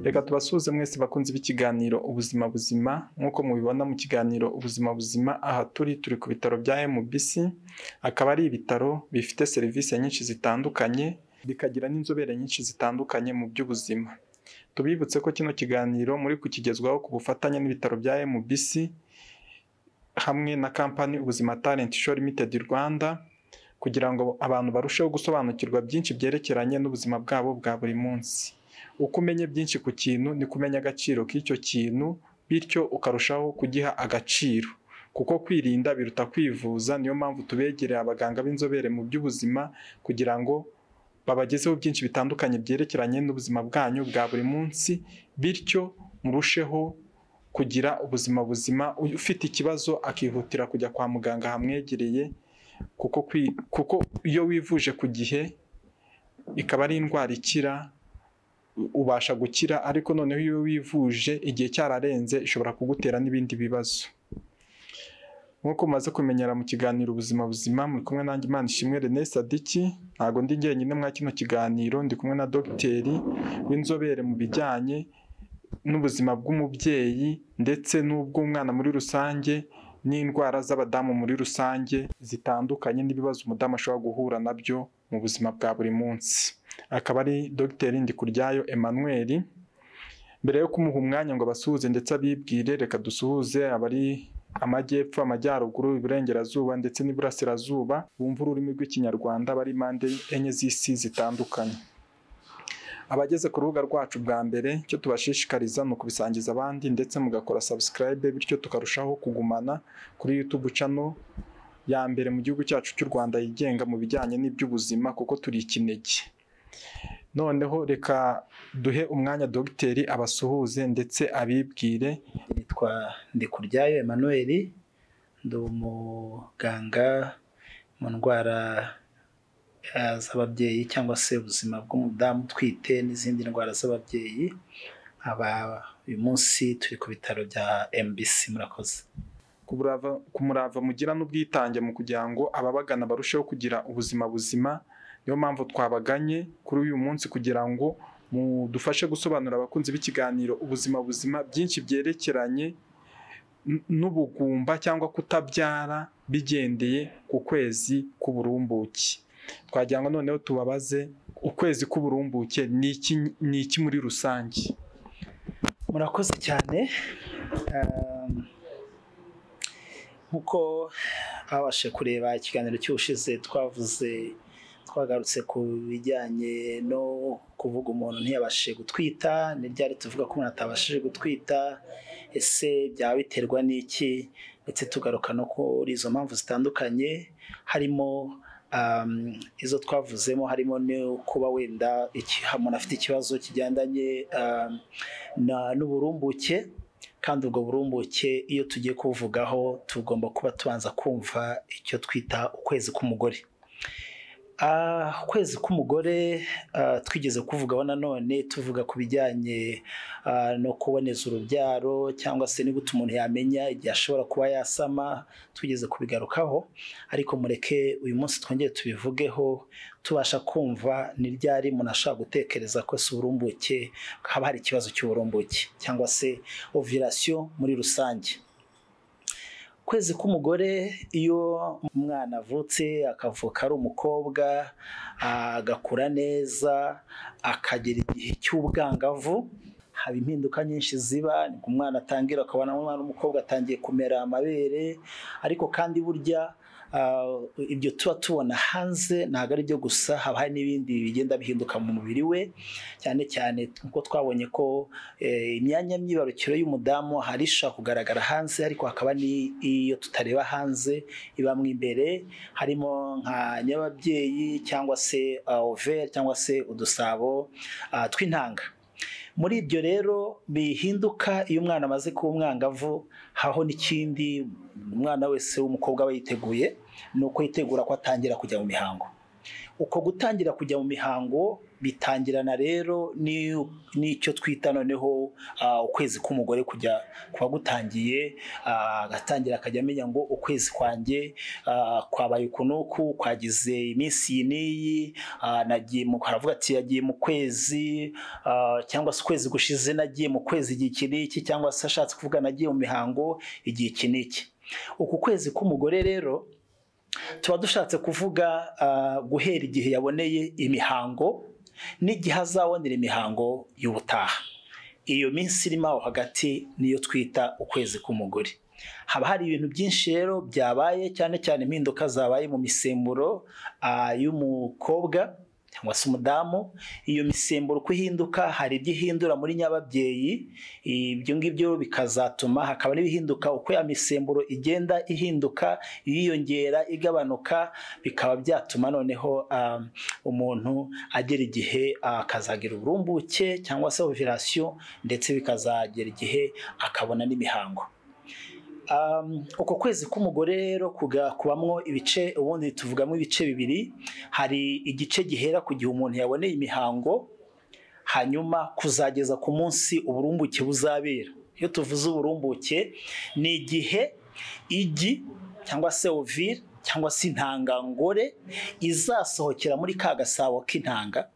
Reka tubasuhuze mwese bakunze b'ikiganiro ubuzima buzima nk'uko mubibona mu kiganiro ubuzima buzima aha turi turi ku bitaro bya MBC akaba ari ibitaro bifite serivisi nyinshi zitandukanye bikagira n'inzobere nyinshi zitandukanye mu by'ubuzima tubibutse ko kino kiganiro muri kukigezwaho ku bufatanye n'ibitaro bya MBC hamwe na kampani ubuzima talent show limited Rwanda kugira ngo abantu barusheho gusobanukirwa byinshi byerekeranye n'ubuzima bwabo bwa buri munsi uko umenye byinshi ku kintu ni kumenya agaciro k'icyo kintu bityo ukarushaho kugiha agaciro kuko kwirinda biruta kwivuza niyo mpamvu tubegereye abaganga b'inzobere mu by'ubuzima kugira ngo babagezeho byinshi bitandukanye byerekeranye n'ubuzima bwanyu bwa buri munsi bityo murusheho kugira ubuzima buzima ufite ikibazo akihutira kujya kwa muganga hamwegereye kuko kwi- kuko iyo wivuje ku gihe ikaba ari indwara ikira ubasha gukira ariko noneho iyo wivuje igihe cyararenze ishobora kugutera n'ibindi bibazo nk'uko umaze kumenyera mu kiganiro ubuzima buzima muri kumwe nanjye imana ishimwe René Sadiki ntabwo ndi jyenyine mwa kino kiganiro ndi kumwe na dogiteri w'inzobere mu bijyanye n'ubuzima bw'umubyeyi ndetse n'ubw'umwana muri rusange n'indwara z'abadamu muri rusange zitandukanye n'ibibazo umudamu ashobora guhura nabyo mu buzima bwa buri munsi akaba ari dogiteri Ndikuryayo Emmanuel mbere yo kumuha umwanya ngo abasuhuze ndetse abibwire reka dusuhuze abari amajyepfo amajyaruguru iburengerazuba ndetse n'iburasirazuba bumva ururimi rw'ikinyarwanda bari impande enye z'isi zitandukanye abageze ku rubuga rwacu bwa mbere icyo tubashishikariza ni ukubisangiza abandi ndetse mugakora subscribe bityo tukarushaho kugumana kuri YouTube channel ya mbere mu gihugu cyacu cy'u Rwanda yigenga mu bijyanye n'iby'ubuzima kuko turi ikinege noneho reka duhe umwanya dogiteri abasuhuze ndetse abibwire nitwa Ndikuryayo Emmanuel ndi umuganga mu ndwara eh, z'ababyeyi cyangwa se ubuzima bw'umudamu utwite n'izindi ndwara z'ababyeyi aba uyu munsi turi ku bitaro bya MBC murakoze kumurava, kumurava mugira n'ubwitange mu kugira ngo ababagana barusheho kugira ubuzima buzima niyo mpamvu twabaganye kuri uyu munsi kugira ngo mudufashe gusobanurira abakunzi b'ikiganiro ubuzima buzima byinshi byerekeranye n- n'ubugumba cyangwa kutabyara bigendeye ku kwezi k'uburumbuke twagira ngo noneho tubabaze ukwezi k'uburumbuke ni iki ni iki muri rusange murakoze cyane Um, nk'uko abashe kureba ikiganiro cy'ubushize twavuze twagarutse ku bijyanye no kuvuga umuntu ntiyabashe gutwita ni ryari tuvuga ko umuntu atabashije gutwita ese byaba biterwa n'iki ndetse tugaruka no kuri izo mpamvu zitandukanye harimo um, izo twavuzemo harimo no kuba wenda iki- umuntu afite ikibazo kigendanye um, na- n'uburumbuke kandi ubwo burumbuke iyo tugiye kubuvugaho tugomba kuba tubanza kumva icyo twita ukwezi k'umugore Ah, ukwezi k'umugore ah, twigeze kuvugaho nanone tuvuga ku bijyanye ah, no kuboneza urubyaro cyangwa se niba umuntu yamenya igihe ashobora kuba yasama twigeze kubigarukaho ariko mureke uyu munsi twongere tubivugeho tubasha kumva ni ryari umuntu ashobora gutekereza ko si uburumbuke haba hari ikibazo cy'uburumbuke cyangwa se ovirasiyo muri rusange kwezi k'umugore iyo umwana avutse akavuka ari umukobwa agakura neza akagera igihe cy'ubwangavu haba impinduka nyinshi ziba nibwo umwana atangira ukabona umwana w'umukobwa atangiye kumera amabere ariko kandi burya ah, ibyo tuba tubona hanze ntabwo ari byo gusa haba hari n'ibindi bigenda bihinduka mu mubiri we cyane cyane nk'uko twabonye ko eh, imyanya myibarukiro y'umudamu hari ishobora kugaragara hanze ariko hakaba n'iyo tutareba hanze ibamo imbere harimo nka nyababyeyi cyangwa se overe cyangwa se udusabo ah, tw'intanga muri ibyo rero bihinduka iyo umwana amaze kuba umwangavu haho n'ikindi umwana wese w'umukobwa aba yiteguye ni uko yitegura ko atangira kujya mu mihango uko gutangira kujya mu mihango bitangirana rero n'icyo twita noneho ukwezi k'umugore kujya kuba gutangiye agatangira akajya amenya ngo ukwezi kwanjye kwabaye ukunuku kwagize iminsi iyi n'iyi nagiye haravuga ati yagiye mu kwezi cyangwa se ukwezi gushize nagiye mu kwezi igihe iki n'iki cyangwa se ashatse kuvuga nagiye mu mihango igihe iki n'iki uku kwezi k'umugore rero tuba dushatse kuvuga guhera igihe yaboneye imihango n'igihe azabonera imihango y'ubutaha iyo minsi irimo aho hagati niyo twita ukwezi k'umugore haba hari ibintu byinshi rero byabaye cyane cyane impinduka zabaye mu misemburo y'umukobwa cyangwa se umudamu iyo misemburo uko ihinduka hari ibyo ihindura muri nyababyeyi ibyo ngibyo bikazatuma hakaba n'ibihinduka uko ya misemburo igenda ihinduka yiyongera igabanuka bikaba byatuma noneho umuntu agera igihe akazagira uburumbuke cyangwa se ovirasiyo ndetse bikazagera igihe akabona n'imihango uko kwezi k'umugore rero kubamwo ibice ubundi tuvugamo ibice bibiri hari igice gihera ku gihe umuntu yaboneye imihango hanyuma kuzageza ku munsi uburumbuke buzabera iyo tuvuze uburumbuke ni igihe igi cyangwa se ovire cyangwa se intangangore izasohokera muri ka gasabo k'intanga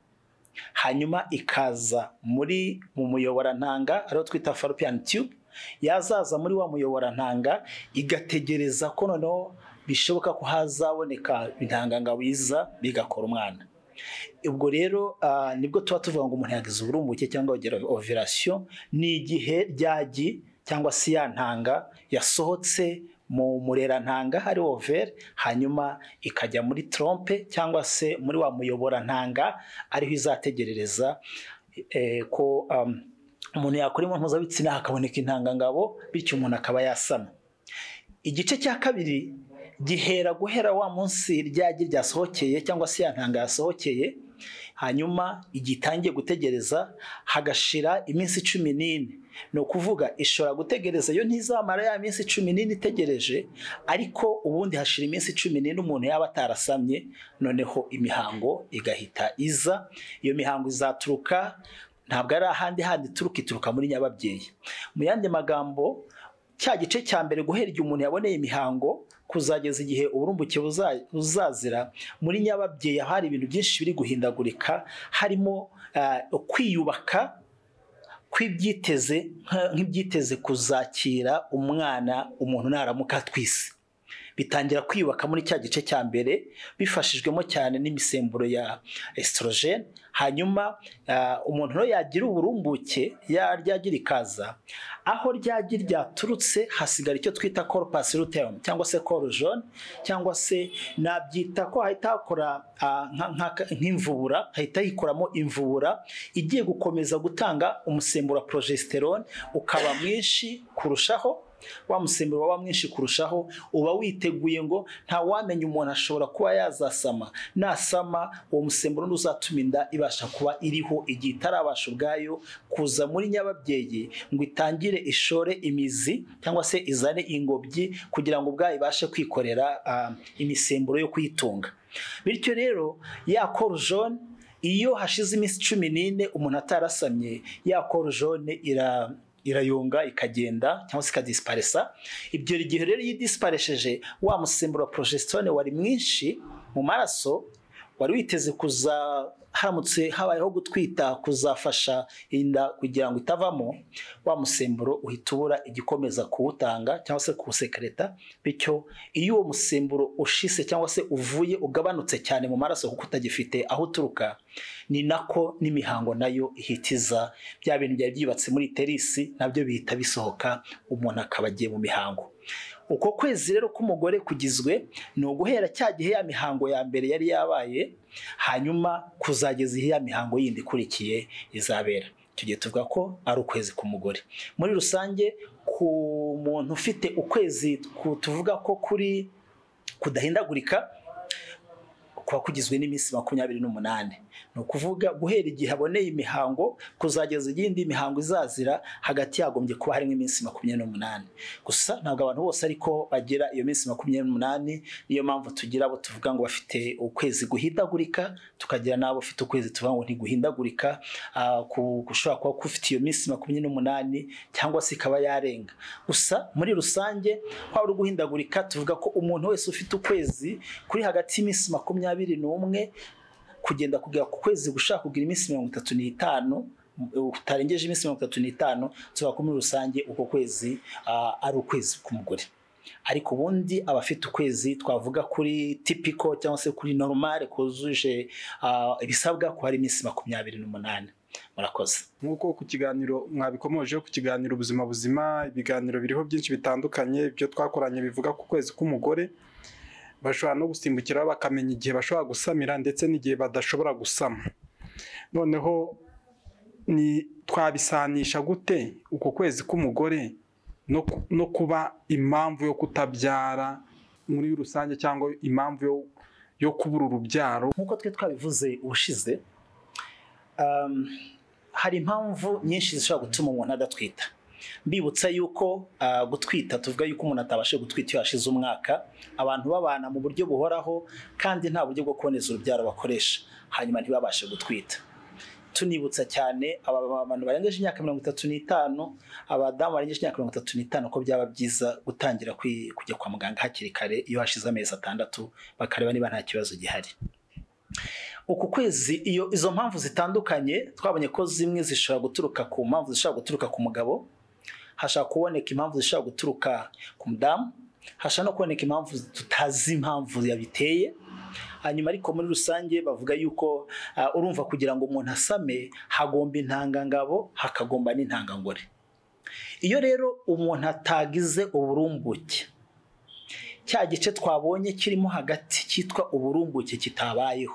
hanyuma ikaza muri mu muyoborantanga ariyo twita falopiyani tube yazaza muri wa muyoborantanga igategereza ko noneho bishoboka ko hazaboneka intangangabwiza bigakora umwana ubwo rero nibwo tuba tuvuga ngo umuntu yagize uburumbuke cyangwa ovirasiyo ni igihe ryagi cyangwa se ya ntanga yasohotse mu murerantanga hari overe hanyuma ikajya muri trompe cyangwa se muri wa muyoborantanga ariho izategerereza ko umuntu yakora imibonano mpuzabitsina hakaboneka intangangabo bityo umuntu akaba yasama igice cya kabiri gihera guhera wa munsi ryagi ryasohokeye cyangwa se ya ntanga yasohokeye hanyuma igitangiye gutegereza hagashira iminsi cumi n'ine ni ukuvuga ishobora gutegereza yo ntizamara ya minsi cumi n'ine itegereje ariko ubundi hashira iminsi cumi n'ine umuntu yaba atarasamye noneho imihango igahita iza iyo mihango izaturuka ntabwo ari ahandi handi ituruka ituruka muri nyababyeyi mu yandi magambo cya gice cya mbere guhera igihe umuntu yaboneye imihango kuzageza igihe uburumbuke buzazira muri nyababyeyi hari ibintu byinshi biri guhindagurika harimo kwiyubaka kw'ibyiteze nk'ibyiteze kuzakira umwana umuntu naramuka twise bitangira kwiyubaka muri cya gice cya mbere bifashijwemo cyane n'imisemburo ya esitorogene hanyuma umuntu rero yagira uburumbuke ryagira ikaza aho ryagira ryaturutse hasigara icyo twita koru pasiruterumu cyangwa se koru jone cyangwa se nabyita ko hahita hakora nk'imvubura hahita hikoramo imvubura igiye gukomeza gutanga umusemburo wa porojesiterone ukaba mwinshi kurushaho wa musemburo waba mwinshi kurushaho uba witeguye ngo ntawamenya umuntu ashobora kuba yazasama nasama uwo musemburo n'uzatuma inda ibasha kuba iriho igihe itarabasha ubwayo kuza muri nyababyeyi ngo itangire ishore imizi cyangwa se izane ingobyi kugira ngo ubwayo ibashe kwikorera imisemburo yo kuyitunga bityo rero ya korujone iyo hashize iminsi cumi n'ine umuntu atarasamye ya korujone ira irayunga ikagenda cyangwa se ikadisiparesa ibyo gihe rero iyo idisiparesheje wa musemburo wa porojesitorone wari mwinshi mu maraso wari witeze kuza haramutse habayeho gutwita kuzafasha inda kugira ngo itavamo wa musemburo uhita ubura igikomeza kuwutanga cyangwa se kuwusekereta bityo iyo uwo musemburo ushise cyangwa se uvuye ugabanutse cyane mu maraso kuko utagifite aho uturuka ni nako n'imihango nayo ihitiza bya bintu byari byubatse muri terisi nabyo bihita bisohoka umuntu akaba agiye mu mihango uko kwezi rero k'umugore kugizwe ni uguhera cya gihe ya mihango ya mbere yari yabaye hanyuma kuzageza ihe ya mihango yindi ikurikiye izabera tugiye tuvuga ko ari ukwezi k'umugore muri rusange ku muntu ufite ukwezi tuvuga ko kuri kudahindagurika kuba kugizwe n'iminsi makumyabiri n'umunani ni ukuvuga guhera igihe aboneye imihango kuzageza iyindi mihango izazira hagati yagombye kuba harimo iminsi makumyabiri n'umunani gusa ntabwo abantu bose ariko bagira iyo minsi makumyabiri n'umunani niyo mpamvu tugira abo tuvuga ngo bafite ukwezi guhindagurika tukagira n'abo bafite ukwezi tuvuga ngo ntiguhindagurika ushobora kuba ufite iyo minsi makumyabiri n'umunani cyangwa se ikaba yarenga gusa muri rusange waba uri guhindagurika tuvuga ko umuntu wese ufite ukwezi kuri hagati y'iminsi makumyabiri n'umwe kugenda kugera ku kwezi gushaka kugira iminsi mirongo itatu n'itanu utarengeje iminsi mirongo itatu n'itanu tuvuga ko muri rusange uko kwezi ari ukwezi k'umugore ariko ubundi abafite ukwezi twavuga kuri tipiko cyangwa se kuri normal kuzuje ibisabwa ko hari iminsi makumyabiri n'umunani murakoze nk'uko ku kiganiro mwabikomoje ku kiganiro ubuzima buzima ibiganiro biriho byinshi bitandukanye ibyo twakoranye bivuga ku kwezi k'umugore bashobora no gusimbukira bakamenya igihe bashobora gusamira ndetse n'igihe badashobora gusama noneho ni twabisanisha gute uku kwezi k'umugore no kuba impamvu yo kutabyara muri rusange cyangwa impamvu yo kubura urubyaro nk'uko twe twabivuze ubushize hari impamvu nyinshi zishobora gutuma umuntu adatwita mbibutsa yuko gutwita tuvuga yuko umuntu atabasha gutwita iyo hashize umwaka abantu babana mu buryo buhoraho kandi nta buryo bwo kuboneza urubyaro bakoresha hanyuma ntibabashe gutwita tunibutsa cyane abantu barengeje imyaka mirongo itatu n'itanu abadamu barengeje imyaka mirongo itatu n'itanu ko byaba byiza gutangira kujya kwa muganga hakiri kare iyo hashize amezi atandatu bakareba niba nta kibazo gihari uku kwezi iyo izo mpamvu zitandukanye twabonye ko zimwe zishobora guturuka ku mpamvu zishobora guturuka ku mugabo hashobora kuboneka impamvu zishobora guturuka ku mudamu hashobora no kuboneka impamvu tutazi impamvu yabiteye hanyuma ariko muri rusange bavuga yuko urumva kugira ngo umuntu asame hagomba intangangabo hakagomba n'intangangore iyo rero umuntu atagize uburumbuke cya gice twabonye kirimo hagati cyitwa uburumbuke kitabayeho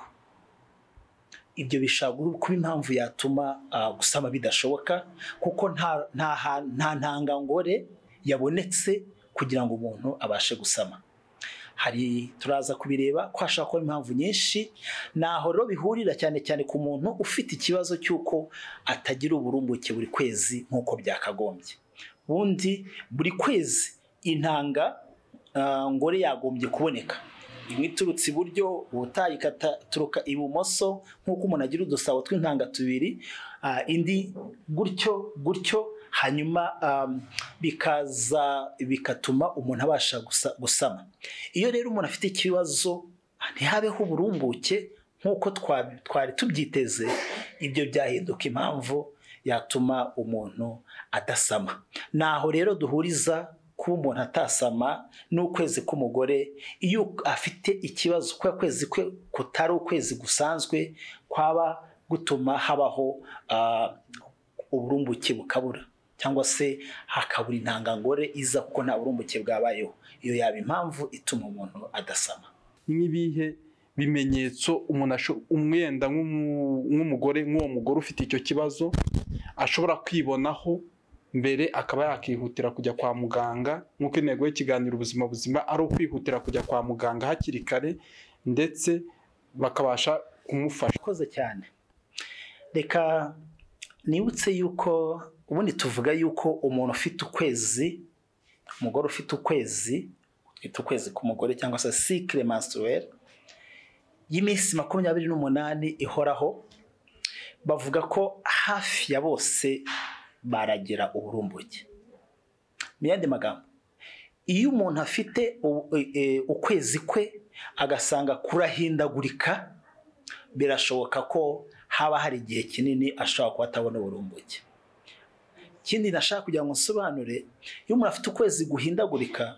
ibyo bishobora kuba impamvu yatuma gusama bidashoboka kuko nta ntangangore yabonetse kugira ngo umuntu abashe gusama hari turaza kubireba ko hashobora kuba impamvu nyinshi naho rero bihurira cyane cyane ku muntu ufite ikibazo cy'uko atagira uburumbuke buri kwezi nk'uko byakagombye ubundi buri kwezi intanga ngore yagombye kuboneka imwe iturutse iburyo ubutaha ikaturuka ibumoso nk'uko umuntu agira udusabo tw'intanga tubiri indi gutyo gutyo hanyuma bikaza bigatuma umuntu abasha gusama iyo rero umuntu afite ikibazo ntihabeho uburumbuke nk'uko twari tubyiteze ibyo byahinduka impamvu yatuma umuntu adasama naho rero duhuriza kuba umuntu atasama n'ukwezi k'umugore iyo afite ikibazo kuko kwezi kwe kutari ukwezi gusanzwe kwaba gutuma habaho uburumbuke bukabura cyangwa se hakabura intangangore iza kuko nta burumbuke bwabayeho iyo yaba impamvu ituma umuntu adasama nk'ibihe bimenyetso umuntu umwenda nk'umugore nk'uwo mugore ufite icyo kibazo ashobora kwibonaho mbere akaba yakihutira kujya kwa muganga nk'uko intego y'ikiganiro ubuzima buzima ari ukwihutira kujya kwa muganga hakiri kare ndetse bakabasha kumufasha urakoze cyane reka nibutse yuko ubundi tuvuga yuko umuntu ufite ukwezi umugore ufite ukwezi ufite ukwezi k'umugore cyangwa se sikire masuweri y'iminsi makumyabiri n'umunani ihoraho bavuga ko hafi ya bose baragira uburumbuke mu yandi magambo iyo umuntu afite ukwezi kwe agasanga kurahindagurika birashoboka ko haba hari igihe kinini ashobora kuba atabona uburumbuke ikindi nashaka kugira ngo nsobanure iyo umuntu afite ukwezi guhindagurika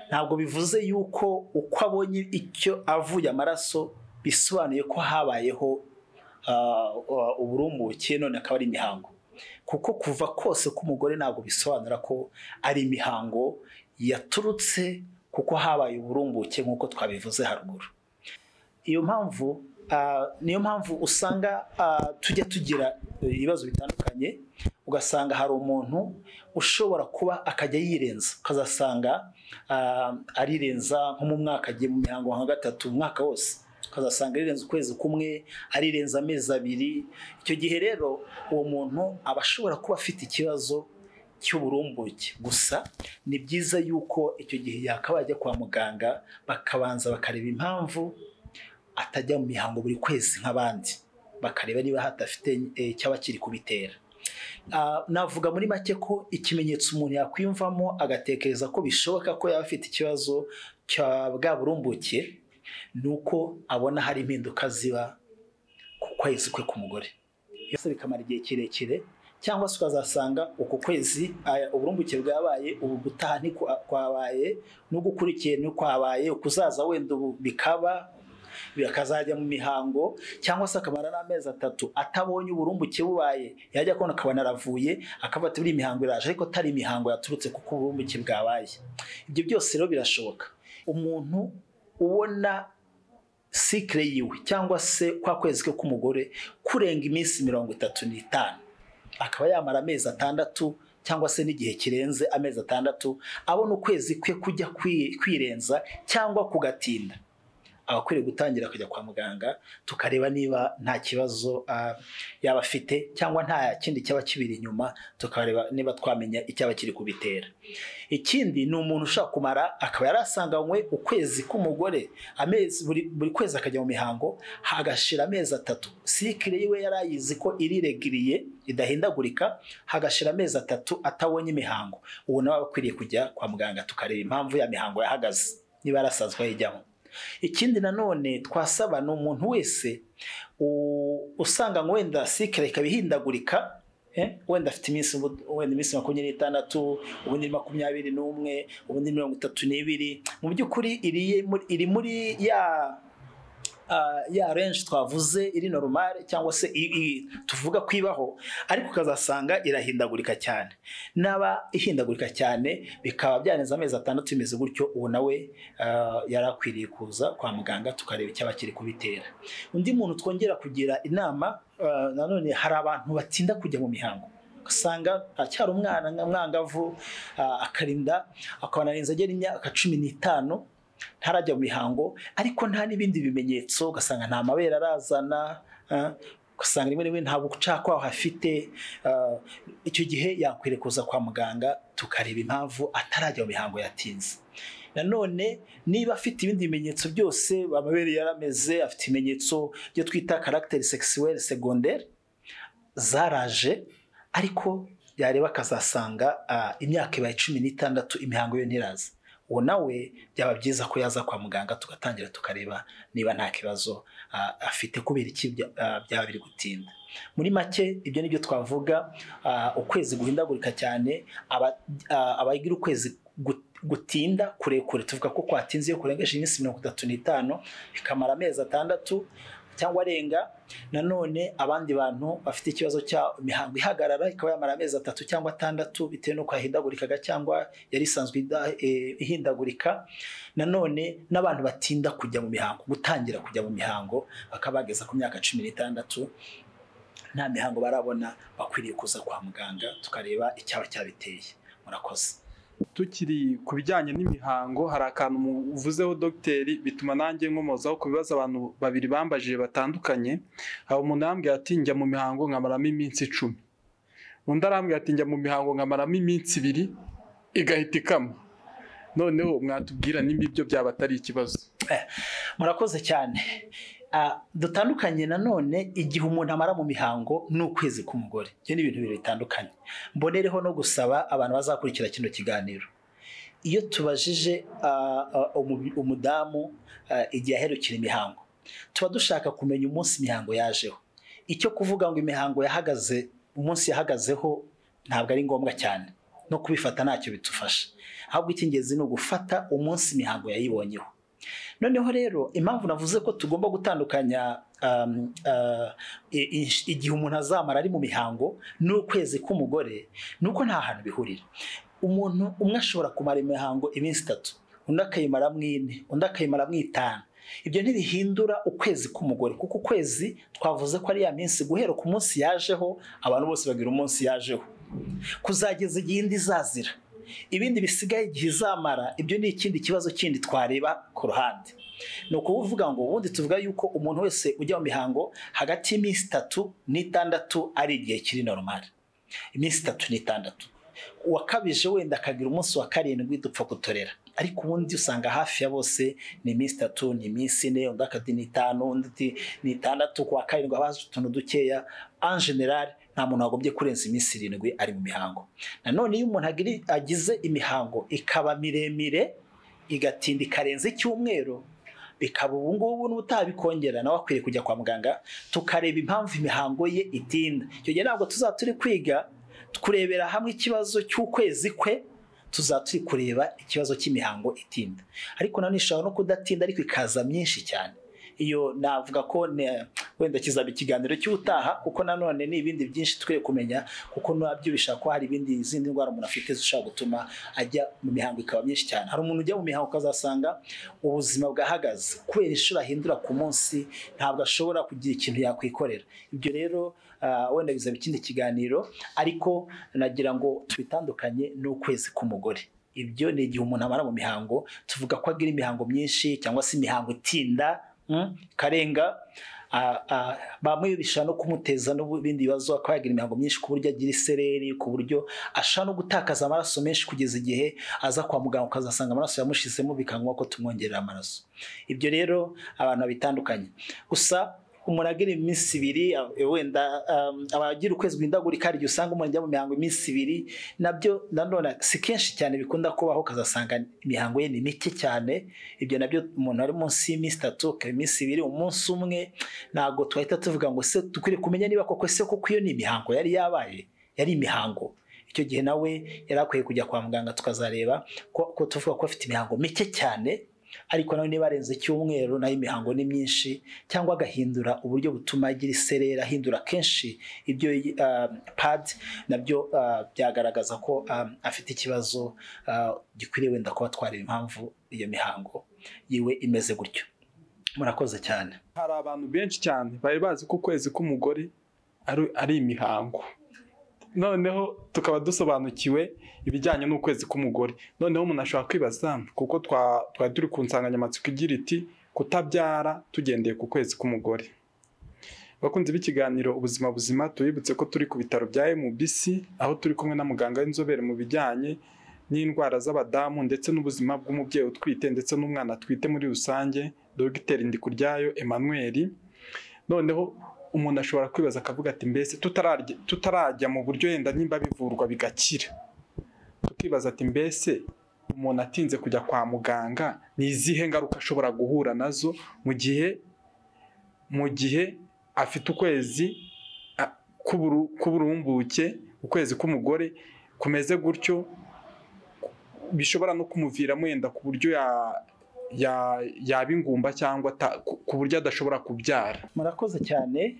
ntabwo bivuze yuko uko abonye icyo avuye amaraso bisobanuye ko habayeho uburumbuke none akaba ari imihango kuko kuva kose k'umugore ntabwo bisobanura ko ari imihango yaturutse kuko habaye uburumbuke nk'uko twabivuze haruguru iyo mpamvu niyo mpamvu usanga tujya tugira ibibazo bitandukanye ugasanga hari umuntu ushobora kuba akajya yirenza ukazasanga arirenza nko mu mwaka agiye mu mihango nka gatatu umwaka wose ukazasanga rirenze ukwezi kumwe arirenza amezi abiri icyo gihe rero uwo muntu aba ashobora kuba afite ikibazo cy'uburumbuke gusa ni byiza yuko icyo gihe yakabaye ajya kwa muganga bakabanza bakareba impamvu atajya mu mihango buri kwezi nk'abandi bakareba niba hadafite icyaba kiri kubitera navuga muri make ko ikimenyetso umuntu yakwiyumvamo agatekereza ko bishoboka ko yaba afite ikibazo cya bwa burumbuke ni uko abona hari impinduka ziba ku kwezi kwe k'umugore yose bikamara igihe kirekire cyangwa se ukazasanga uku kwezi uburumbuke bwabaye ubu gutaha ntikwabaye n'ugukurikiye ntikwabaye ukuzaza wenda ubu bikaba akazajya mu mihango cyangwa se akamara n'amezi atatu atabonye uburumbuke bubaye yajya kubona akabona aravuye akaba ati buriya imihango iraje ariko atari imihango yaturutse kuko uburumbuke bwabaye ibyo byose rero birashoboka umuntu ubona sikire yiwe cyangwa se kwa kwezi ke k'umugore kurenga iminsi mirongo itatu n'itanu akaba yamara amezi atandatu cyangwa se n'igihe kirenze amezi atandatu abona ukwezi kwe kujya kwirenza cyangaba kugatinda abakwiriye gutangira akajya kwa muganga tukareba niba nta kibazo yaba afite cyangwa nta kindi cyaba kibiri inyuma tukareba niba twamenya icyaba kiri kubitera ikindi ni umuntu ushobora kumara akaba yarasanganywe ukwezi k'umugore amezi buri kwezi akajya mu mihango hagashira amezi atatu sikire yiwe yari ayizi ko iriregiriye idahindagurika hagashira amezi atatu atabonye imihango ubu nawe aba akwiriye kujya kwa muganga tukareba impamvu ya mihango yahagaze niba yarasanzwe ayijyamo ikindi nanone twasaba ni umuntu wese usanga wenda sikire ikaba ihindagurika wenda afite iminsi wenda iminsi makumyabiri n'itandatu ubundi makumyabiri n'umwe ubundi mirongo itatu n'ibiri mu by'ukuri iri muri ya ya renshi twavuze iri norumare cyangwa se tuvuga ko ibaho ariko ukazasanga irahindagurika cyane naba ihindagurika cyane bikaba byaneze amezi atandatu bimeze gutyo ubu nawe yari akwiriye kuza kwa muganga tukareba icyaba kiri kubitera undi muntu twongera kugira inama nanone hari abantu batinda kujya mu mihango ugasanga acyari umwana mwangavu akarinda akabanarinza agera imyaka cumi n'itanu ntarajya mu mihango ariko nta n'ibindi bimenyetso ugasanga nta mabere arazana ugasanga rimwe rimwe ntabwo ucakwaho hafite icyo gihe yakwiriye kuza kwa muganga tukareba impamvu atarajya mu mihango yatinze nanone niba afite ibindi bimenyetso byose amabere yarameze afite ibimenyetso byo twita karagiteri sekisiweri segonderi zaraje ariko yareba akazasanga imyaka ibaye cumi n'itandatu imihango yo ntiraza uwo nawe byaba byiza ko yaza kwa muganga tugatangira tukareba niba nta kibazo afite kubera iki byaba biri gutinda muri make ibyo nibyo twavuga ukwezi guhindagurika cyane abagira ukwezi gutinda kurekure tuvuga ko kwatinze iyo kurengeje iminsi mirongo itatu n'itanu bikamara amezi atandatu cyangwa arenga nanone abandi bantu bafite ikibazo cya mihango ihagarara ikaba yamara amezi atatu cyangwa atandatu bitewe n'uko yahindagurikaga cyangwa yari isanzwe ihindagurika nanone n'abantu batinda kujya mu mihango gutangira kujya mu mihango bakaba bageza ku myaka cumi n'itandatu nta mihango barabona bakwiriye kuza kwa muganga tukareba icyaba cyabiteye murakoze tukiri ku bijyanye n'imihango hari akantu muvuzeho dogiteri bituma nanjye nkomozaho ku bibazo abantu babiri bambajije batandukanye hari umuntu arambwira ati njya mu mihango nkamaramo iminsi icumi undi arambwira ati njya mu mihango nkamaramo iminsi ibiri igahita ikama noneho mwatubwira nimba ibyo byaba atari ikibazo murakoze cyane dutandukanye nanone igihe umuntu amara mu mihango ni ukwezi k'umugore ibyo ni ibintu bibiri bitandukanye mbonereho no gusaba abantu bazakurikira kino kiganiro iyo tubajije umudamu igihe aherukira imihango tuba dushaka kumenya umunsi imihango yajeho icyo kuvuga ngo imihango yahagaze umunsi yahagazeho ntabwo ari ngombwa cyane no kubifata ntacyo bidufasha ahubwo icy'ingenzi ni ugufata umunsi imihango yayibonyeho noneho rero impamvu navuze ko tugomba gutandukanya igihe umuntu azamara ari mu mihango n'ukwezi k'umugore ni uko nta hantu bihurira umuntu umwe ashobora kumara imihango iminsi itatu undi akayimaramo ine undi akayimaramo itanu ibyo ntibihindura ukwezi k'umugore kuko ukwezi twavuze ko ari ya minsi guhera ku munsi yajeho abantu bose bagira umunsi yajeho kuzageza igihe indi izazira ibindi bisigaye igihe izamara ibyo ni ikindi kibazo kindi twareba ku ruhande ni ukuvuga ngo ubundi tuvuga yuko umuntu wese ujya mu mihango hagati y'iminsi itatu n'itandatu ari igihe kiri normal iminsi itatu n'itandatu uwakabije wenda akagira umunsi wa karindwi dupfa gutorera ariko ubundi usanga hafi ya bose ni iminsi itatu ni iminsi ine undi akati ni itanu undi ni itandatu ku wa karindwi haba haje utuntu dukeya en general nta muntu wagombye kurenza iminsi irindwi ari mu mihango nanone iyo umuntu agiri- agize imihango ikaba miremire igatinda ikarenza icyumweru bikaba ubu ngubu n'utabikongera nawe akwiye kujya kwa muganga tukareba impamvu imihango ye itinda icyo gihe ntabwo tuzaba turi kwiga kurebera hamwe ikibazo cy'ukwezi kwe tuzaba turi kureba ikibazo cy'imihango itinda ariko nanone ishobora no kudatinda ariko ikaza myinshi cyane iyo navuga ko ne- wenda kizaba ikiganiro cy'ubutaha kuko nanone ni ibindi byinshi tukwiye kumenya kuko nabyo bishobora kuba hari ibindi izindi ndwara umuntu afite zishobora gutuma ajya mu mihango ikaba myinshi cyane hari umuntu ujya mu mihango ukazasanga ubuzima bwahagaze kubera inshuro ahindura ku munsi ntabwo ashobora kugira ikintu yakwikorera ibyo rero ah, wenda bizaba ikindi kiganiro ariko nagira ngo tubitandukanye n'ukwezi k'umugore ibyo ni igihe umuntu amara mu mihango tuvuga ko agira imihango myinshi cyangwa se imihango itinda mm, karenga Ah, ah, bamwe bishobora no kumuteza n'ibindi bibazo akaba yagira imihango myinshi ku buryo agira isereri ku buryo ashobora no gutakaza amaraso menshi kugeza igihe aza kwa muganga ukazasanga amaraso yamushizemo bikangwa ko tumwongerera amaraso ibyo rero abantu babitandukanye gusa umuntu agira iminsi ibiri eh, wenda um, abagira ukwezi guhindagurika hari igihe usanga umuntu ajya mu mihango iminsi ibiri nabyo nanone si kenshi cyane bikunda kubaho ukazasanga imihango ye ni mike cyane ibyo nabyo umuntu ari munsi y'iminsi itatu ukaba iminsi ibiri umunsi umwe ntabwo twahita tuvuga ngo se dukwiriye kumenya niba koko se kuko iyo ni imihango yari yabaye yari imihango icyo gihe nawe yari akwiye kujya kwa muganga tukazareba ko, ko tuvuga ko afite imihango mike cyane ariko nawe niba arenze icyumweru nayo imihango ni myinshi cyangwa agahindura uburyo butuma agira iserera ahindura kenshi ibyo ah, pad nabyo ah, byagaragaza ko ah, afite ikibazo ah, gikwiriye wenda kuba twareba impamvu iyo mihango yiwe imeze gutyo murakoze cyane hari abantu benshi cyane bari bazi ko ukwezi k'umugore ari- ari imihango noneho tukaba dusobanukiwe ibijyanye n'ukwezi k'umugore noneho umuntu ashobora kwibaza kuko twa- twari turi ku nsanganyamatsiko igira iti kutabyara tugendeye ku kwezi k'umugore bakunzi b'ikiganiro ubuzima buzima tubibutse ko turi ku bitaro bya MBC aho turi kumwe na muganga w'inzobere mu bijyanye n'indwara z'abadamu ndetse n'ubuzima bw'umubyeyi utwite ndetse n'umwana atwite muri rusange dogiteri ndikuryayo emmanuel noneho umuntu ashobora kwibaza akavuga ati mbese tutararya tutarajya mu buryo yenda nimba bivurwa bigakira tukibaza ati mbese umuntu atinze kujya kwa muganga ni izihe ngaruka ashobora guhura nazo mu gihe mu gihe afite ukwezi a- k'uburu- k'uburumbuke ukwezi k'umugore kumeze gutyo bishobora no kumuviramo yenda ku buryo ya- ya- yaba ingumba cyangwa ata- ku ku buryo adashobora kubyara murakoze cyane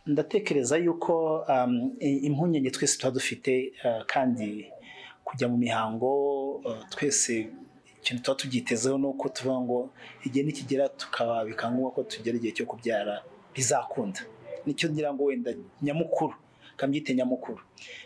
ndatekereza yuko um, i- impungenge twese tuba dufite uh, kandi kujya mu mihango uh, twese ikintu tuba tubyitezeho ni uko tuvuga ngo igihe nikigera tukaba bikangombwa ko tugera igihe cyo kubyara bizakunda nicyo ngira ngo wenda nyamukuru kambyite nyamukuru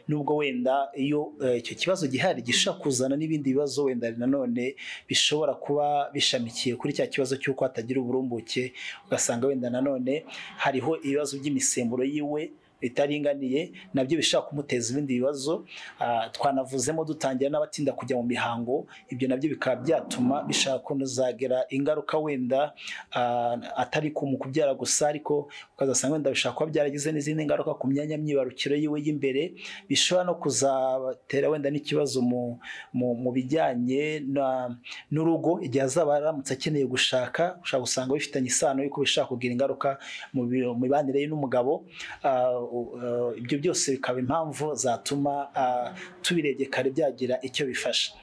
nubwo wenda iyo eh, icyo kibazo gihari gishobora kuzana n'ibindi bibazo wenda nanone bishobora kuba bishamikiye kuri cya kibazo cy'uko hatagira uburumbuke ugasanga wenda nanone hariho ibibazo by'imisemburo yiwe bitaringaniye nabyo bishobora kumuteza ibindi bibazo Ah, twanavuzemo dutangira n'abatinda kujya mu mihango ibyo nabyo bikaba byatuma bishobora kunozagera ingaruka wenda ah, atari ku mu kubyara gusa ariko ukazasanga wenda bishobora kuba byaragize n'izindi ngaruka ku myanya myibarukiro yiwe y'imbere bishobora no kuzabatera wenda n'ikibazo mu, mu, mu bijyanye na, n'urugo igihe azaba aramutse akeneye gushaka ushobora gusanga bifitanye isano y'uko bishobora kugira ingaruka mu bi- mu mibanire ye n'umugabo Ah, u- ah, ibyo byose bikaba impamvu zatuma ah, tubirebye kare byagira icyo bifasha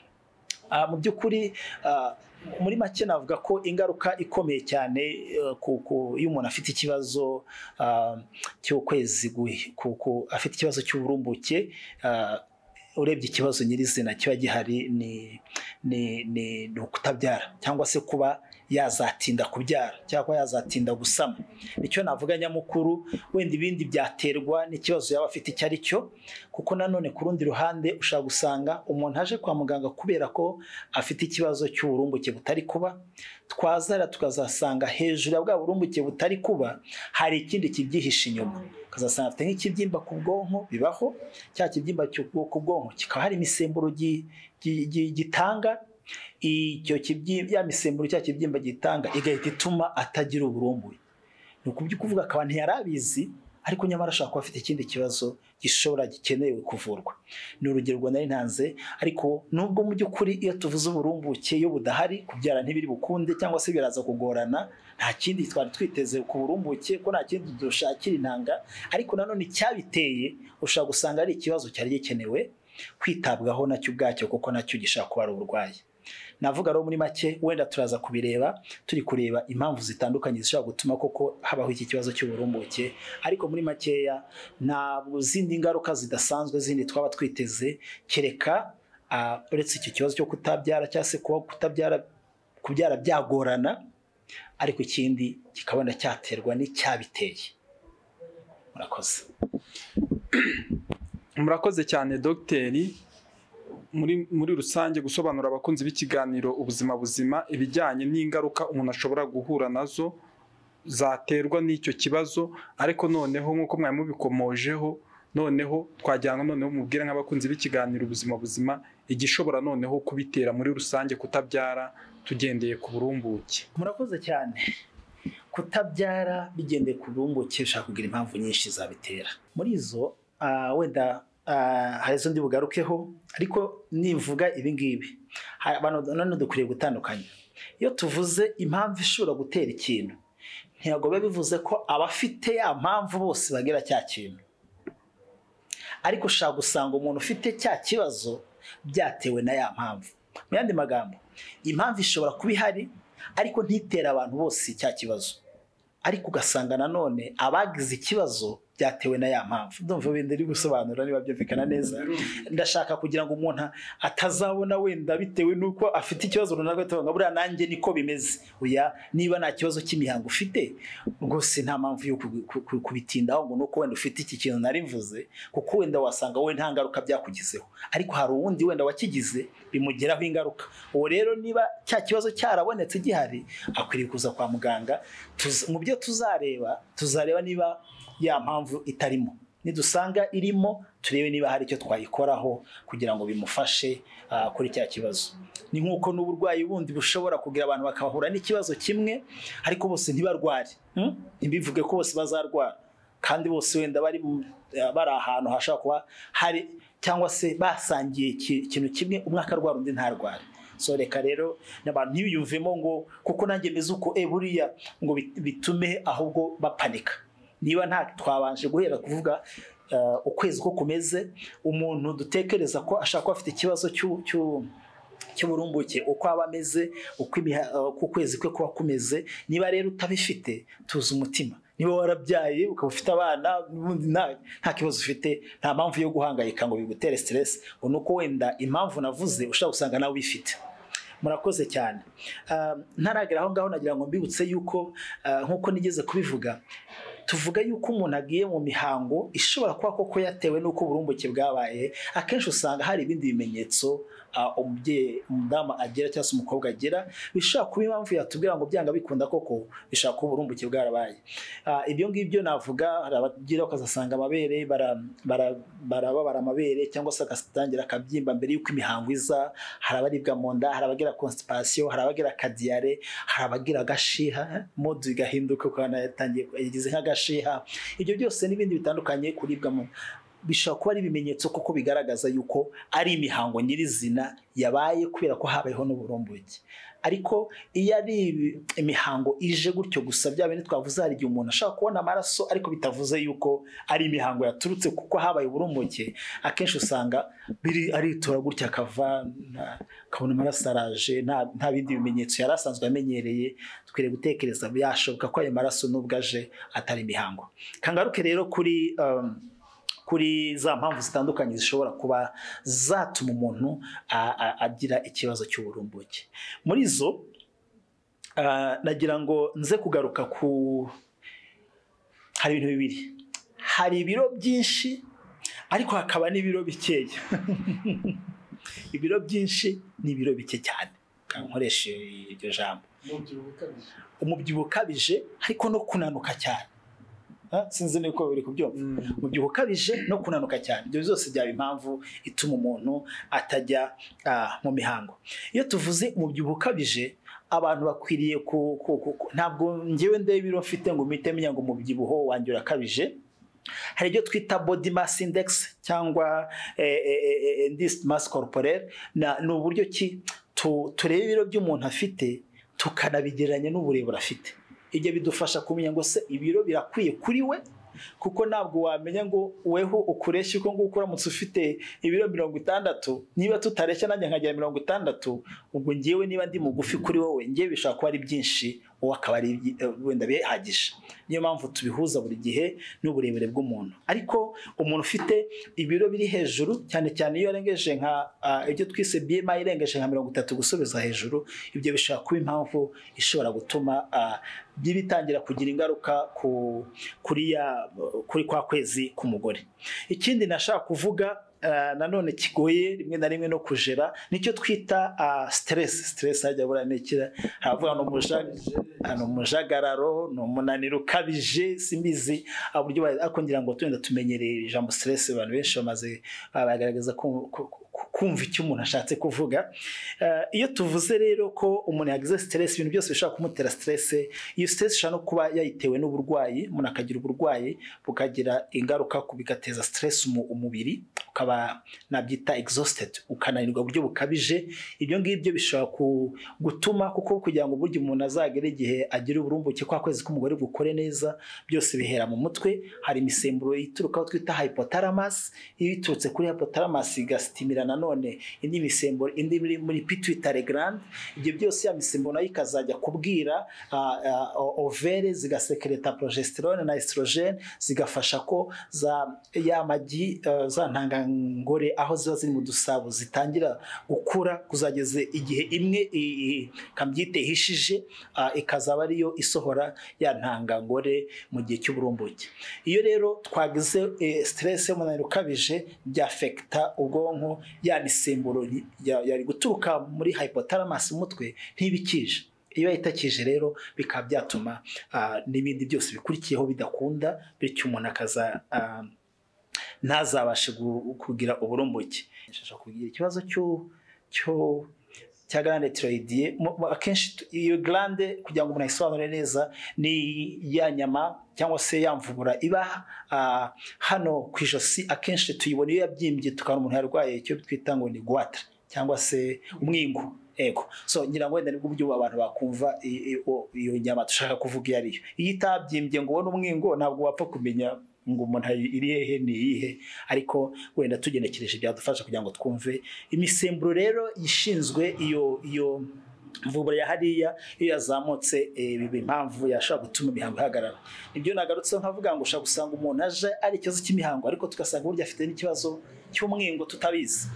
Ah, mu by'ukuri ah, muri make navuga ko ingaruka ikomeye cyane eh, ku- ku- iyo umuntu afite ikibazo ah, cy'ukwezi guhi- ku- ku- afite ikibazo cy'uburumbuke ah, urebye ikibazo nyirizina kiba gihari ni ni, ni, ni ukutabyara cyangwa se kuba yazatinda kubyara cyangwa yazatinda gusama nicyo navuga nyamukuru wenda ibindi byaterwa n'ikibazo yaba afite icyo ari cyo kuko nanone ku rundi ruhande ushobora gusanga umuntu aje kwa muganga kubera ko afite ikibazo cy'uburumbuke butari kuba twazara tukazasanga hejuru ya bwa burumbuke butari kuba hari ikindi kibyihishe inyuma ukazasanga afite nk'ikibyimba ku bwonko bibaho cya kibyimba ku bwonko kikaba hari imisemburo gitanga icyo kibyimba ya misemburo cya kibyimba gitanga igahita ituma atagira uburumbuye ni ukuvuga akaba ntiyari abizi ariko nyamara ashobora kuba afite ikindi kibazo gishobora gikenewe kuvurwa ni urugero rwa nari ntanze ariko nubwo mu by'ukuri iyo tuvuze uburumbuke iyo budahari kubyara ntibiri bukunde cyangwa se biraza kugorana nta kindi twari twiteze ku burumbuke ko nta kindi dushakira intanga ariko nanone icyabiteye ushobora gusanga ari ikibazo cyari gikenewe kwitabwaho nacyo ubwacyo kuko nacyo gishobora kuba ari uburwayi navuga rero muri make wenda turaza kubireba turi kureba impamvu zitandukanye zishobora gutuma koko habaho iki kibazo cy'uburumbuke ariko muri makeya ntabwo zindi ngaruka zidasanzwe zindi twaba twiteze kereka uretse icyo kibazo cyo kutabyara cyangwa se kuba kutabyara kubyara byagorana ariko ikindi kikabona cyaterwa n'icyabiteye murakoze murakoze cyane dogiteri muri muri rusange gusobanura abakunzi b'ikiganiro ubuzima buzima ibijyanye n'ingaruka umuntu ashobora guhura nazo zaterwa n'icyo kibazo ariko noneho nk'uko mwari mubikomojeho noneho twajyana noneho mubwire nk'abakunzi b'ikiganiro ubuzima buzima igishobora noneho kubitera muri rusange kutabyara tugendeye ku burumbuke murakoze cyane kutabyara bigendeye ku burumbuke ushobora kugira impamvu nyinshi zabitera muri izo wenda hari izo ndi bugarukeho ariko nivuga ibi ngibi none dukwiriye gutandukanya iyo tuvuze impamvu ishobora gutera ikintu ntabwo biba bivuze ko abafite ya mpamvu bose bagira cya kintu ariko ushobora gusanga umuntu ufite cya kibazo byatewe na ya mpamvu mu yandi magambo impamvu ishobora kuba ihari ariko ntitera abantu bose cya kibazo ariko ugasanga nanone abagize ikibazo byatewe na ya mpamvu ndumva wenda uri gusobanura niba byumvikana neza ndashaka kugira ngo umuntu atazabona wenda bitewe n'uko afite ikibazo runaka tuvuga buriya nanjye niko bimeze uya niba nta kibazo cy'imihango ufite rwose nta mpamvu yo kubitindaho ngo nuko wenda ufite iki kintu nari mvuze kuko wenda wasanga wowe nta ngaruka byakugizeho ariko hari uwundi wenda wakigize bimugeraho ingaruka uwo rero niba cya kibazo cyarabonetse gihari akwiriye kuza kwa muganga mu byo tuzareba tuzareba niba ya mpamvu itarimo nidusanga irimo turebe niba hari icyo twayikoraho kugira ngo bimufashe kuri cya kibazo ni nk'uko n'uburwayi bundi bushobora kugira abantu bakahura n'ikibazo kimwe ariko bose ntibarware ntibivuge ko bose bazarwara kandi bose wenda bari bari ahantu hashobora kuba hari cyangwa se basangiye ikintu kimwe umwe akarwara undi ntarware so reka rero n'abantu ntibiyumvemo ngo kuko nanjye meze uko e buriya ngo bitume ahubwo bapanika niba nta twabanje guhera kuvuga ukwezi ko kumeze umuntu dutekereza ko ashaka kuba afite ikibazo cy'uburumbuke uko aba ameze uko ukwezi kwe kuba kumeze niba rero utabifite tuzi umutima niba warabyaye ukaba ufite abana nta kibazo ufite nta mpamvu yo guhangayika ngo bigutere siteresi ngo ni uko wenda impamvu navuze ushobora gusanga nawe ubifite murakoze cyane ntaragera aho ngaho nagira ngo mbibutse yuko nk'uko nigeze kubivuga tuvuga yuko umuntu agiye mu mihango ishobora kuba koko yatewe n'uko uburumbuke bwabaye akenshi usanga hari ibindi bimenyetso umubyeyi umudamu agira cyangwa se umukobwa agira bishobora kuba impamvu yatubwira ngo byanga bikunda koko bishobora kuba uburumbuke bwarabaye ibyo ngibyo navuga abagira ukazasanga amabere barababara amabere cyangwa se agatangira akabyimba mbere y'uko imihango iza hari abaribwa mu nda hari abagira constipation hari abagira kadiyare hari abagira agashiha modu igahinduka ukabona yatangiye yagize nk'agashiha ibyo byose n'ibindi bitandukanye kuribwa mu bishobora kuba ari ibimenyetso kuko bigaragaza yuko ari imihango nyirizina yabaye kubera ko habayeho n'uburumbuke ariko iyo ari imihango ije gutyo gusa bya bindi twavuze hari igihe umuntu ashobora kubona amaraso ariko bitavuze yuko ari imihango yaturutse kuko habaye uburumbuke akenshi usanga biri aritora gutya akava akabona amaraso araje nta bindi bimenyetso yari asanzwe amenyereye dukwiriye gutekereza yashoboka ko ayo maraso n'ubwo aje atari imihango kangaruke rero kuri kuri za mpamvu zitandukanye zishobora kuba zatuma umuntu agira ikibazo cy'uburumbuke muri zo Ah, nagira ngo nze kugaruka ku hari ibintu bibiri hari ibiro byinshi ariko hakaba n'ibiro bikeya ibiro byinshi ni ibiro bike cyane Ka- nkoreshe iryo jambo umubyibuho ukabije ariko no kunanuka cyane Ah, sinzi niko biri kubyumva umubyibuho ukabije no kunanuka cyane ibyo byose byaba impamvu ituma umuntu atajya ah, mu mihango iyo tuvuze umubyibuho ukabije abantu bakwiriye ku, ku, ku, ku- ntabwo ngewe ndeba ibiro mfite ngo mpite menya ngo umubyibuho wanjye urakabije hari ibyo twita body mass index cyangwa eh, eh, eh, eh, indiced mass corporel Na- ni uburyo ki tu- tureba ibiro by'umuntu afite tukanabigereranya n'uburebure afite ibyo bidufasha kumenya ngo se ibiro birakwiye kuri we kuko ntabwo wamenya ngo weho ukureshya uko nguko uramutse ufite ibiro mirongo itandatu niba tutareshya nanjye nkagera mirongo itandatu ubwo ngewe niba ndi mugufi kuri wowe ngewe bishobora kuba ari byinshi wowe akaba ari ibyi- eh, wenda bihagije niyo mpamvu tubihuza buri gihe n'uburebure bw'umuntu ariko umuntu ufite ibiro biri hejuru cyane cyane iyo yarengeje nka ah, ibyo twise BMI irengeje nka mirongo itatu gusubiza hejuru ibyo bishobora kuba impamvu ishobora gutuma ah, bibitangira kugira ingaruka ku kuri ya kuri kwa kwezi k'umugore ikindi nashaka kuvuga ah, nanone kigoye rimwe na rimwe no kujera nicyo twita ah, stress stress hajya buriya ni ikira havuga ngo umujaga ni umujagararo ni umunaniro ukabije simbizi uburyo ba- ariko ngira ngo tuyenda tumenyereye ijambo stress abantu benshi bamaze bagaragaza ku- ku- ku- kumva icyo umuntu ashatse kuvuga Eh, iyo tuvuze rero ko umuntu yagize stress ibintu byose bishobora kumutera stress iyo stress ishobora no kuba yayitewe n'uburwayi umuntu akagira uburwayi bukagira ingaruka ku bigateza stress umu- umubiri ukaba nabyita exhausted ukananirwa buryo bukabije ibyo ngibyo bishobora ku- gutuma kuko kugira ngo burya umuntu azagere igihe agira uburumbuke kwa kwezi k'umugore gukore neza byose bihera mu mutwe hari imisemburo ituruka aho twita hypothalamus iyo iturutse kuri hypothalamus igasitimira nanone indi misemburo indi iri muri pituitary gland ibyo byose ya misemburo nayo ikazajya kubwira ah, ah, o- overe zigasekereta progesterone na estrogene zigafasha ko za ya magi ah, za ntangangore aho ziba ziri mu dusabo zitangira gukura kuzageze igihe imwe i- i- kabyite ihishije ah, ikazaba ariyo isohora ya ntangangore mu gihe cy'uburumbuke iyo rero twagize eh, stress y'umunaniro ukabije byafekita ubwonko ya misemburo ri- ya- yari guturuka muri hypothalamus umutwe ntibikije iyo itakije rero bikaba byatuma ah, n'ibindi byose bikurikiyeho bidakunda bityo umuntu akaza ah, ntazabashe gu- kugira uburumbuke nshaka kugira ikibazo cyo cyo cya glande tiroyidiye Mu- mu- akenshi tu- iyo glande kugira ngo umuntu ayisobanure neza ni ya nyama cyangwa se ya mvubura iba ah, hano ku ijosi akenshi tuyibona iyo yabyimbye tukabona umuntu yarwaye icyo twita ngo ni gwatre cyangwa se umwingo ego so ngira ngo wenda nibwo buryo abantu bakumva i- i- o- iyo nyama dushaka kuvuga iyo ari yo iyo itabyimbye ngo ubone umwingo ntabwo wapfa kumenya ngo umuntu ayi- iri hehe ni iyihe ariko wenda tugenekereje byadufasha kugira ngo twumve imisemburo rero ishinzwe iyo iyo mvubura ya hariya iyo yazamutse eh, biba impamvu yashobora gutuma imihango ihagarara nibyo nagarutseho nkavuga ngo ushobora gusanga umuntu aje ari ikibazo cy'imihango ariko tugasanga burya afite n'ikibazo cy'umwingo tutabizi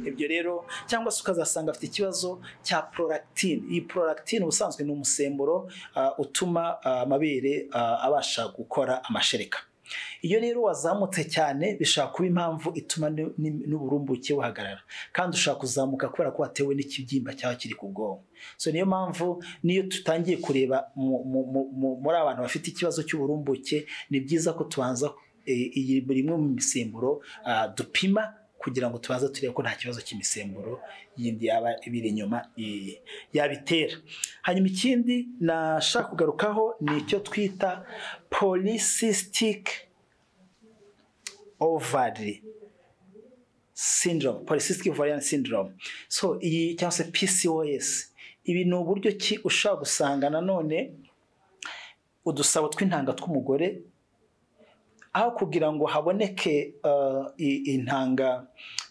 ibyo rero cyangwa se ukazasanga afite ikibazo cya prolactine iyi prolactine ubusanzwe ni umusemburo ah, utuma ah, amabere ah, abasha gukora amashereka iyo rero wazamutse cyane bishobora kuba impamvu ituma ni- ni- n'uburumbuke buhagarara kandi ushobora kuzamuka kubera ko watewe n'ikibyimba cyaba kiri ku bwonko so niyo mpamvu niyo tutangiye kureba mu- mu- mu- mu- muri abantu bafite ikibazo cy'uburumbuke ni byiza ko tubanza eh, iyi buri imwe mu misemburo ah, dupima kugira ngo tubanze turebe ko nta kibazo cy'imisemburo yindi yaba ibiri inyuma eh, yabitera hanyuma ikindi nashaka kugarukaho ni icyo twita polycystic ovary syndrome polycystic ovarian syndrome so iyi cyangwa se PCOS ibi ni uburyo ki ushobora gusanga nanone udusabo tw'intanga tw'umugore aho kugira ngo haboneke uh, i- intanga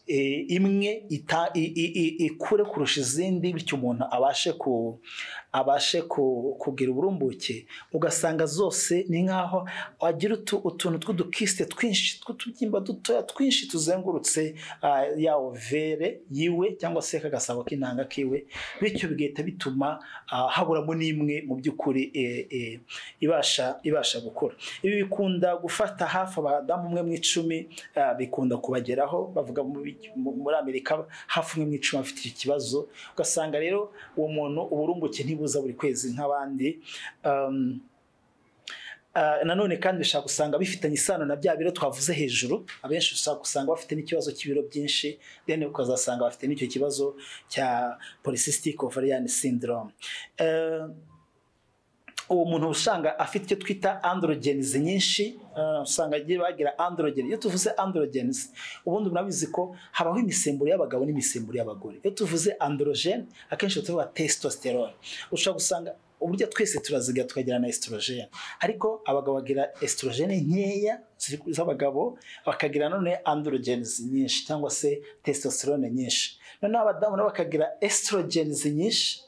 eh, imwe ita- i- i- i- ikure kurusha izindi bityo umuntu abashe ku abashe ku- kugira uburumbuke ugasanga zose ni nk'aho agira utu- utuntu tw'udukisite twinshi tw'utubyimba dutoya twinshi tuzengurutse ah, ya overe yiwe cyangwa se kagasabo k'intanga kiwe bityo bigahita bituma ah, haburamo n'imwe mu by'ukuri eh, eh, ibasha ibasha gukura ibi bikunda gufata hafi abadamu umwe mu icumi ah, bikunda kubageraho bavuga muri muri amerika hafi umwe mu icumi afite iki kibazo ugasanga rero uwo muntu uburumbuke ntibuza buri kwezi nk'abandi Um, ah, nanone kandi bishobora gusanga bifitanye isano na bya biro twavuze hejuru abenshi ushobora gusanga bafite n'ikibazo cy'ibiro byinshi then ukazasanga bafite n'icyo kibazo cya polycystic ovarian syndrome Eh, uwo muntu usanga afite icyo twita androgens nyinshi eh, usanga agiye bagira androgen iyo tuvuze androgens ubundi murabizi ko habaho imisemburo y'abagabo n'imisemburo y'abagore iyo tuvuze androgen akenshi tuvuga testosterone ushobora gusanga uburyo twese turaziga tukagira na estrogen ariko abagabo bagira estrogen nkeya ziri- z'abagabo bakagira none androgens nyinshi cyangwa se testosterone nyinshi noneho abadamu nabo bakagira estrogens nyinshi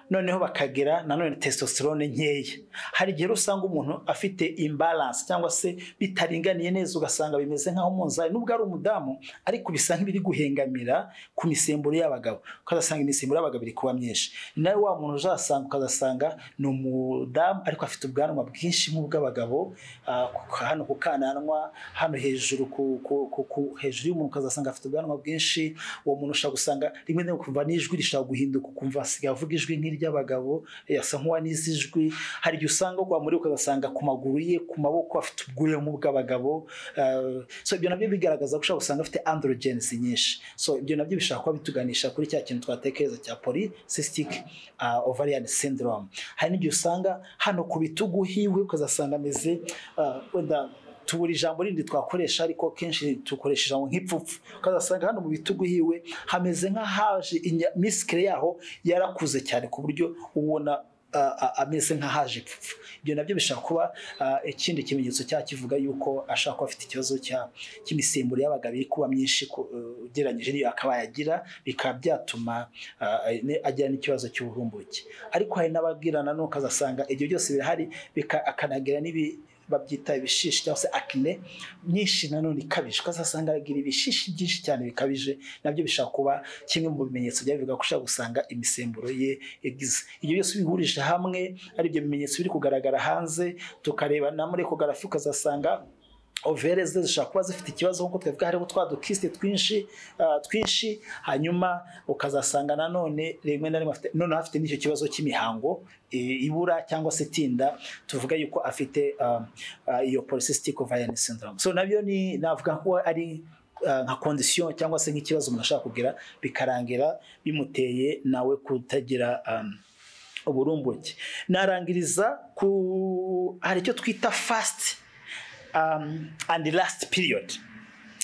noneho bakagira nanone testosterone nkeya hari igihe rero usanga umuntu afite imbalance cyangwa se bitaringaniye neza ugasanga bimeze nk'aho umunzani nubwo ari umudamu ariko bisa nk'ibiri guhengamira ku misemburo y'abagabo ukazasanga imisemburo y'abagabo iri kuba myinshi nawe wa muntu uzasanga ukazasanga ni umudamu ariko afite ubwanwa bwinshi nk'ubw'abagabo ah, ku- hano ku kananwa hano hejuru ku- ku- ku- ku- hejuru y'umuntu ukazasanga afite ubwanwa bwinshi uwo muntu ushobora gusanga rimwe na rimwe kumva n'ijwi rishobora guhinduka ukumva asigaye avuga ijwi nk'iry'abagabo eh, asa nk'uwanize ijwi hari igihe usanga wamureba ukagasanga ku maguru ye ku maboko afite ubwuya nk'ubw'abagabo eh, so ibyo nabyo bigaragaza ko ushobora gusanga afite androgens nyinshi so ibyo nabyo bishobora kuba bituganisha kuri cya kintu twatekereza cya polycystic ah, ovarian syndrome hari n'igihe usanga hano ku bitugu hiwe ukazasanga ameze ah, wenda tubura ijambo rindi twakoresha ariko kenshi dukoresha ijambo nk'ipfupfu ukazasanga hano mu bitugu hiwe hameze nk'ahaje inya- misikire yaho yarakuze cyane ku buryo ubona ah, ah, ameze nk'ahaje ipfupfu ibyo nabyo bishobora kuba ah, ikindi kimenyetso cya kivuga yuko ashobora kuba afite ikibazo cya- cy'imisemburo y'abagabo iri kuba myinshi ku- eh, ugereranyije n'iyo akaba yagira bikaba byatuma ah, ne- agira n'ikibazo cy'uburumbuke ariko hari n'abagirana n'ukazasanga ibyo byose birahari bika- akanagira n'ibi babyita ibishishi cyangwa se akine nyinshi nanone ikabije ukazasanga aragira ibishishi byinshi cyane bikabije nabyo bishobora kuba kimwe mu bimenyetso byabivuga ko ushobora gusanga imisemburo ye yagize ibyo byose bihurije hamwe ari ibyo bimenyetso biri kugaragara hanze tukareba na muri ekogarafi ukazasanga overe ze zishobora kuba zifite ikibazo nk'uko twavuga hariho twa dukisite twinshi ah, twinshi hanyuma ukazasanga nanone rimwe na rimwe afite noneho afite n'icyo kibazo cy'imihango eh, ibura cyangwa se itinda tuvuga yuko afite um, uh, iyo polycystic ovarian syndrome so nabyo ni navuga ko ari uh, nka condition cyangwa se nk'ikibazo umuntu ashobora kugira bikarangira bimuteye nawe kutagira um, uburumbuke narangiriza ku hari icyo twita fast um, and last period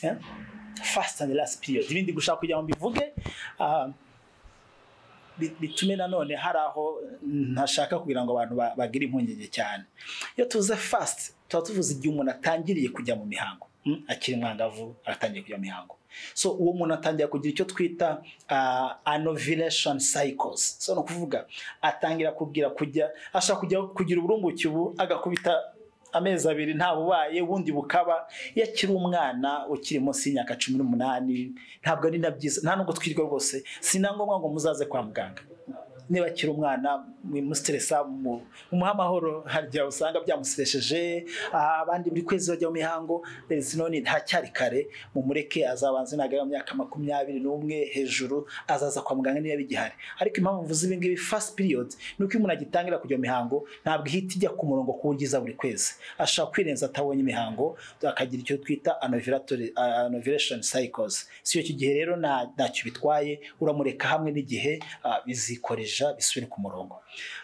yeah? fast and last period ibindi gushaka kugira ngo mbivuge um, bi- bitume nanone hari aho ntashaka kugira ngo abantu ba- bagire impungenge cyane iyo tuvuze fast tuba tuvuze igihe umuntu atangiriye kujya mu mihango mm, akiri mwangavu aratangiye kujya mu mihango so uwo muntu atangira kugira icyo twita ah, anovulation cycles so ni ukuvuga atangira kugira kujya ashaka kujya kugira uburumbuke ubu agakubita amezi abiri nta bubaye ubundi bukaba iyo akiri umwana ukiri munsi y'imyaka cumi n'umunani ntabwo ari na byiza nta nubwo twirwa rwose si na ngombwa ngo muzaze kwa muganga niba akiri umwana mwimusiteresa mu- mumuhe amahoro hari igihe usanga byamuseresheje ah, abandi buri kwezi bajya mu mihango rezi none ntacyari kare mumureke azabanze nagera mu myaka makumyabiri n'umwe hejuru azaza kwa muganga niba bigihari ariko impamvu mvuze ibi ngibi fast period ni uko iyo umuntu agitangira kujya mu mihango ntabwo ihita ijya ku murongo ku buryo iza buri kwezi ashobora kwirenza atabonye imihango akagira icyo twita anoviratori- uh, anoviration cycles si icyo gihe rero nta- ntacyo bitwaye uramureka hamwe n'igihe uh, bizikoreja bisubire ku murongo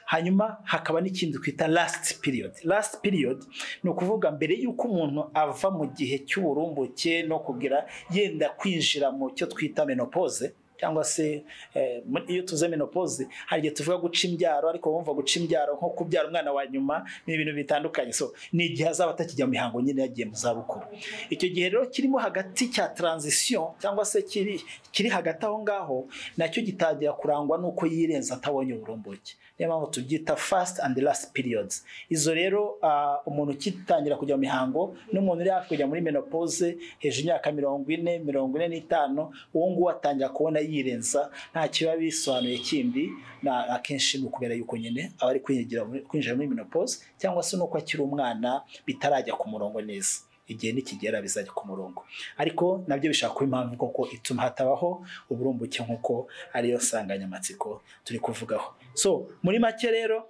hanyuma hakaba n'ikindi twita last period last period ni ukuvuga mbere y'uko umuntu ava mu gihe cy'uburumbuke no kugira yenda kwinjira mu cyo twita menopause cyangwa se eh, muri- iyo tuvuze menopause hari igihe tuvuga guca imbyaro ariko wumva guca imbyaro nko kubyara umwana wa nyuma ni ibintu bitandukanye so ni igihe azaba atakijya mu mihango nyine yagiye mu zabukuru icyo gihe rero kirimo hagati cya transition cyangwa se kiri, kiri hagati aho ngaho nacyo gitangira kurangwa n'uko yirenza atabonye uburumbuke niyo mpamvu tubyita fast and last periods izo rero ah, umuntu ukitangira kujya mu mihango n'umuntu uri hafi kujya muri menopause hejuru y'imyaka mirongo ine mirongo ine n'itanu uwo nguwo atangira kubona yirenza nta kiba bisobanuye kindi na akenshi ni ukubera yuko nyine aba ari kwinjigira muri- kwinjira muri menopause cyangwa se n'uko akiri umwana bitarajya ku murongo neza igihe nikigera bizajya ku murongo ariko nabyo bishobora kuba impamvu koko ituma hatabaho uburumbuke nk'uko ariyo nsanganyamatsiko turi kuvugaho so muri make rero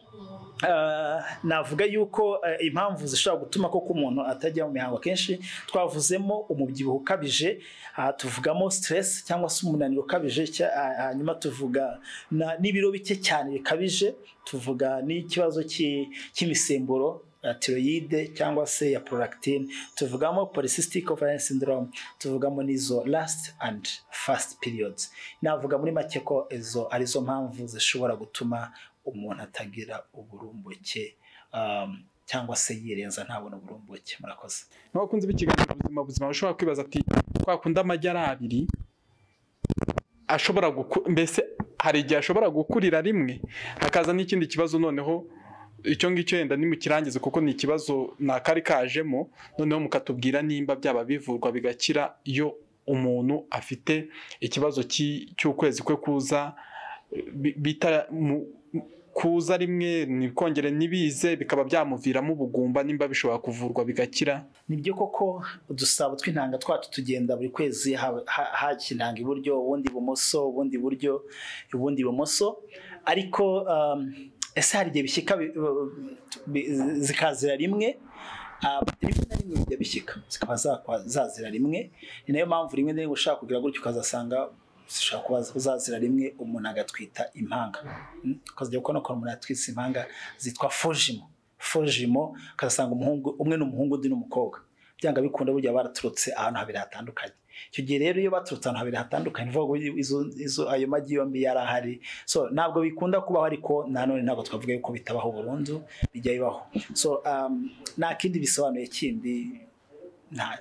ah, navuga yuko eh, impamvu zishobora gutuma koko umuntu atajya mu mihango kenshi twavuzemo umubyibuho ukabije aha tuvugamo stress cyangwa se umunaniro ukabije cya- ah, hanyuma tuvuga na- n'ibiro bike cyane bikabije tuvuga n'ikibazo cy'i- cy'imisemburo ya tiroyide cyangwa se ya prolactine tuvugamo polycystic ovarian syndrome tuvugamo n'izo last and fast periods navuga muri make ko izo arizo mpamvu zishobora gutuma umuntu atagira uburumbuke um, cyangwa se yirenza ntabona uburumbuke murakoze n'abakunzi b'ikiganiro ubuzima buzima bashobora kwibaza ati kwa kundi amagi ari abiri ashobora guku- mbese hari igihe ashobora gukurira rimwe hakaza n'ikindi kibazo noneho icyo ngicyo yenda nimukirangize kuko ni ikibazo nakari kajemo noneho mukatubwira nimba byaba bivurwa bigakira iyo umuntu afite ikibazo cy'i- cy'ukwezi kwe kuza bi- bita mu- kuza rimwe ntikongere ntibize bikaba byamuviramo ubugumba nimba bishobora kuvurwa bigakira nibyo koko udusabo tw'intanga twacu tugenda buri kwezi ha- ha- hajya intanga iburyo ubundi ibumoso ubundi iburyo ubundi ibumoso ariko um, ese hari igihe bishyika bi- bi- zikazira rimwe Ah, rimwe na rimwe bijya bishyika zikaba zakwa- zazira rimwe ni nayo mpamvu rimwe na rimwe ushaka kugira gutyo ukazasanga zishobora kuba zazira rimwe umuntu agatwita impanga Mm, ukazajya kubona ko umuntu yatwitse impanga zitwa fojimo fojimo ukazasanga umuhungu umwe ni umuhungu undi ni umukobwa byanga bikunda burya baraturutse ahantu habiri hatandukanye icyo gihe rero iyo baturutse ahantu habiri hatandukanye ni ukuvuga ngo izo- izo- ayo magi yombi yari ahari so ntabwo bikunda kubaho ariko nanone ntabwo twavuga yuko bitabaho burundu bijya bibaho so um, nta kindi bisobanuye kindi nta-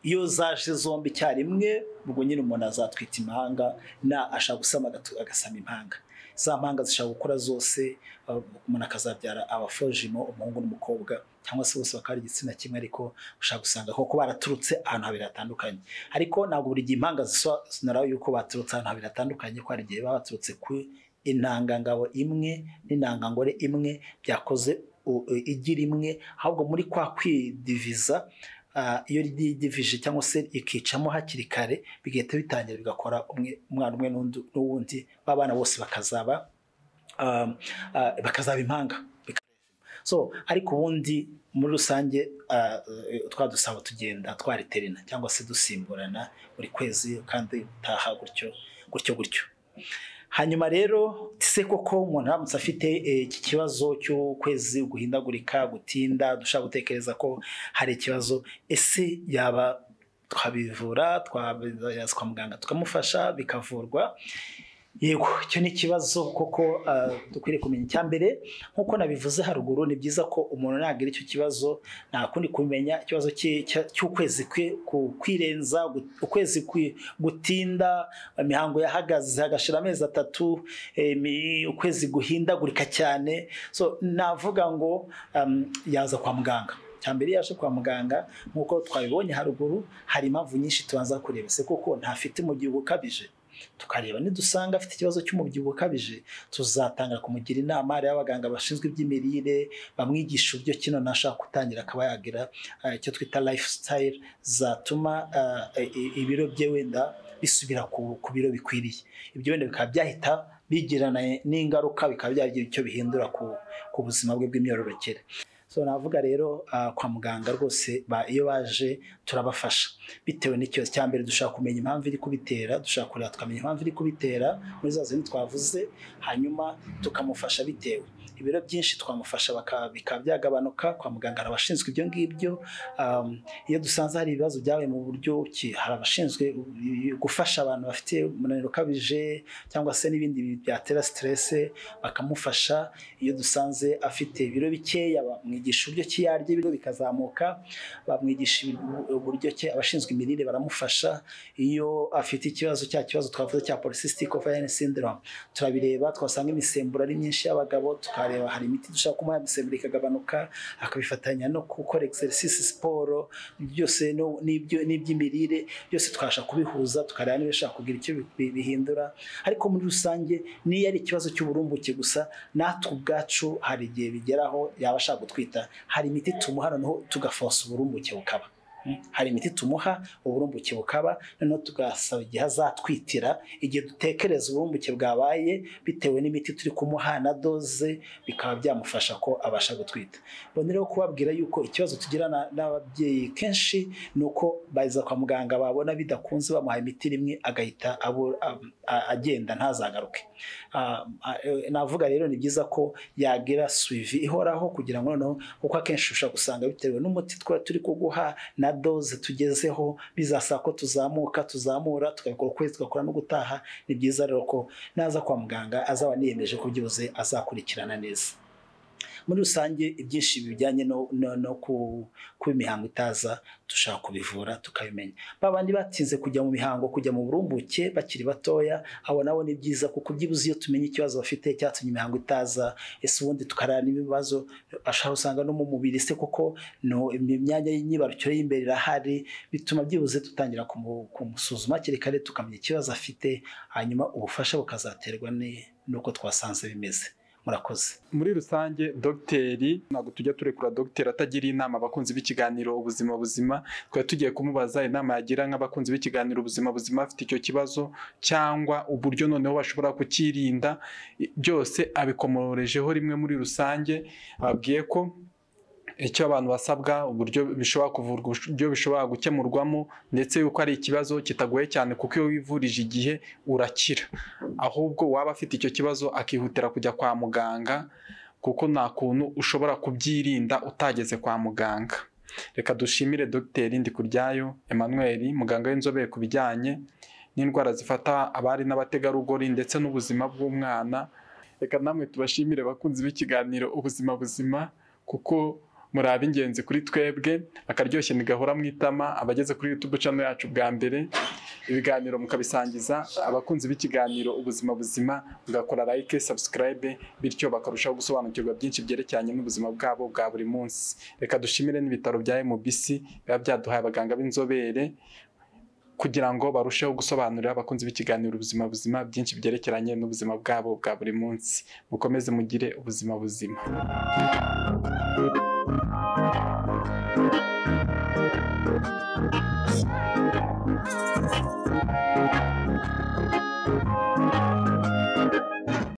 iyo zaje zombi icyarimwe ubwo nyine umuntu azatwita impanga na ashaka gusama agatu- agasama impanga za mpanga zishobora gukora zose uh, umuntu akazabyara abafojimo umuhungu n'umukobwa cyangwa se bose bakaba ari igitsina kimwe ariko ushobora gusanga koko baraturutse ahantu habiri hatandukanye ariko ntabwo buri gihe impanga zisobanura yuko baturutse ahantu habiri hatandukanye ko hari igihe baba baturutse ku intangangabo imwe n'intangangore imwe byakoze u- u- igi rimwe ahubwo muri kwa kwidiviza ah, iyo ryidivije cyangwa se ikicamo hakiri kare bigahita bitangira bigakora umwe- umwana umwe n'undi- n'uwundi b'abana bose bakazaba um, ah, bakazaba impanga so ariko ubundi muri rusange ah, eh, twa dusaba tugenda twariterana cyangwa se dusimburana buri kwezi kandi utaha gutyo gutyo gutyo hanyuma rero se koko umuntu aramutse afite eh, iki kibazo cy'ukwezi guhindagurika gutinda dushaka gutekereza ko hari ikibazo ese yaba twabivura twabyaza kwa muganga tukamufasha bikavurwa yego icyo ni ikibazo koko ah, dukwiriye kumenya icya mbere nk'uko nabivuze haruguru ni byiza ko umuntu nagira icyo kibazo nta kundi kumenya ikibazo cye- cya- cy'ukwezi kwe ku- kwirenza gu- ukwezi kwi- gutinda imihango yahagaze hagashira amezi atatu eh, mi- ukwezi guhindagurika cyane so navuga ngo um, yaza kwa muganga cya mbere iyo yaje kwa muganga nk'uko twabibonye haruguru hari impamvu nyinshi tubanza kureba ese koko ntafite umubyibuho ukabije tukareba nidusanga afite ikibazo cy'umubyibuho ukabije tuzatangira kumugira inama hariho abaganga bashinzwe iby'imirire bamwigisha uburyo kino nashaka gutangira akaba yagira eh, icyo twita lifestyle zatuma eh, i- ibiro bye wenda bisubira ku ku biro bikwiriye ibyo wenda bikaba byahita bigirana n'ingaruka bikaba byagira icyo bihindura ku ku buzima bwe bw'imyororokere so navuga rero ah, kwa muganga rwose ba- iyo baje turabafasha bitewe n'ikibazo cya mbere dushaka kumenya impamvu iri kubitera dushaka kureba tukamenya impamvu iri kubitera muri za zindi twavuze hanyuma tukamufasha bitewe ibiro byinshi twamufasha baka- bikaba byagabanuka kwa muganga hari abashinzwe ibyo ngibyo Um, iyo dusanze hari ibibazo byabaye mu buryo ki hari abashinzwe u- gufasha abantu bafite umunaniro ukabije cyangwa se n'ibindi bi- byatera siterese bakamufasha iyo dusanze afite ibiro bikeya bamwigisha uburyo ki yarya ibiro bikazamuka bamwigisha ibi- uburyo ki abashinzwe imirire baramufasha iyo afite ikibazo cya kibazo twavuze cya polycystic ovarian syndrome turabireba twasanga imisemburo ari myinshi y'abagabo tukareba hari imiti dushaka kumuha imisemburo ikagabanuka akabifatanya no gukora exercise siporo byose no- n'ibyo- n'iby'imirire byose twabasha kubihuza tukareba niba bishobora kugira icyo bi- bi- bihindura ariko muri rusange niyo ari ikibazo cy'uburumbuke gusa natwe ubwacu hari igihe bigeraho yaba ashaka gutwita hari imiti tumuha noneho tugafosa uburumbuke bukaba hari imiti tumuha uburumbuke bukaba noneho tugasaba igihe azatwitira igihe dutekereza uburumbuke bwabaye bitewe n'imiti turi kumuha na doze bikaba byamufasha ko abasha gutwita mbona rero kubabwira yuko ikibazo tugira na- n'ababyeyi kenshi ni uko baza kwa muganga babona bidakunze bamuha imiti rimwe agahita abu- a- a- agenda ntazagaruke Ah, ah, eh, navuga rero ni byiza ko yagira suivi ihoraho kugira ngo noneho kuko akenshi ushobora gusanga bitewe n'umuti twa turi kuguha na doze tugezeho bizasaba ko tuzamuka tuzamura tugakora ukwezi tugakora no gutaha ni byiza rero ko naza kwa muganga azaba niyemeje ko byose azakurikirana neza muri rusange ibyinshi bijyanye no, no, no ku, kuba imihango itaza dushaka kubivura tukabimenya ba bandi batinze kujya mu mihango kujya mu burumbuke bakiri batoya abo nabo ni byiza kuko byibuze iyo tumenye ikibazo bafite cyatumye imihango itaza ese ubundi tukarara n'ibibazo ashobora usanga no mu mubiri se kuko no imyanya y'imyibarukiro y'imbere irahari bituma byibuze dutangira kumu- kumusuzuma hakiri kare tukamenya ikibazo afite hanyuma ubufasha bukazaterwa ni- n'uko twasanze bimeze murakoze muri rusange dogiteri ntabwo tujya turekura dogiteri atagira inama abakunzi b'ikiganiro ubuzima buzima twari tugiye kumubaza inama yagira nk'abakunzi b'ikiganiro ubuzima buzima afite icyo kibazo cyangwa uburyo noneho bashobora kukirinda I- byose abikomorejeho rimwe muri rusange ababwiye ko icyo abantu basabwa uburyo bishobora kuvurwa uburyo bishobora gukemurwamo ndetse yuko ari ikibazo kitagoye cyane kuko iyo wivurije igihe urakira ahubwo waba afite icyo kibazo akihutira kujya kwa muganga kuko nta kuntu ushobora kubyirinda utageze kwa muganga reka dushimire dogiteri ndikuryayo emmanuel muganga w'inzobere ku bijyanye n'indwara zifata abari n'abategarugori ndetse n'ubuzima bw'umwana reka namwe tubashimire abakunzi b'ikiganiro ubuzima buzima kuko muri ab'ingenzi kuri twebwe akaryoshye ntigahora mu itama abageze kuri youtube channel yacu bwa mbere ibiganiro mukabisangiza abakunzi b'ikiganiro ubuzima buzima mugakora like subscribe bityo bakarushaho gusobanukirwa byinshi byerekeranye n'ubuzima bwabo bwa buri munsi reka dushimire n'ibitaro bya MBC biba byaduhaye abaganga b'inzobere kugira ngo barusheho gusobanurira abakunzi b'ikiganiro ubuzima buzima byinshi byerekeranye n'ubuzima bwabo bwa buri munsi mukomeze mugire ubuzima buzima